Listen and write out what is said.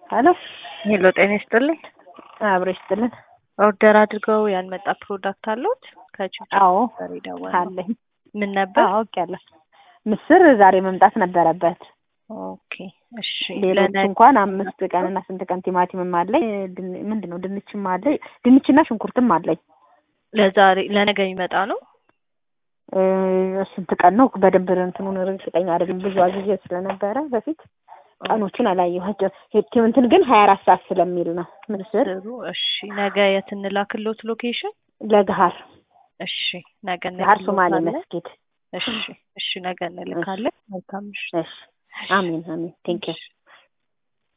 ሄሎ ሄሎ ጤና ይስጥልኝ። አብሮ ይስጥልን። ኦርደር አድርገው ያልመጣ ፕሮዳክት አለዎት? ከችብችብ አዎ ነበር የደወልነው። አለኝ። ምን ነበር? አውቄያለሁ። ምስር ዛሬ መምጣት ነበረበት። ኦኬ እሺ። ሌሎች ለነ- እንኳን አምስት ቀን እና ስንት ቀን ቲማቲምም አለኝ። ድን- ምንድን ነው ድንችም አለኝ። ድንችና ሽንኩርትም አለኝ። ለዛሬ ለነገ የሚመጣ ነው። እ፣ ስንት ቀን ነው በደንብ እንትኑን እርግጠኛ አይደለም። ብዙ አግዤ ስለነበረ በፊት ቀኖቹን አላየኋቸው። ሄድኪም እንትን ግን ሀያ አራት ሰዓት ስለሚል ነው ምስር ጥሩ እሺ። ነገ የት እንላክሎት ሎኬሽን? ለገሀር እሺ ነገ ገሀር ሶማሌ እንልክሎታለን። መስጊድ። እሺ እሺ ነገ እንልካለን። መልካም ምሽት። እሺ አሚን አሚን ቴንኪው እሺ።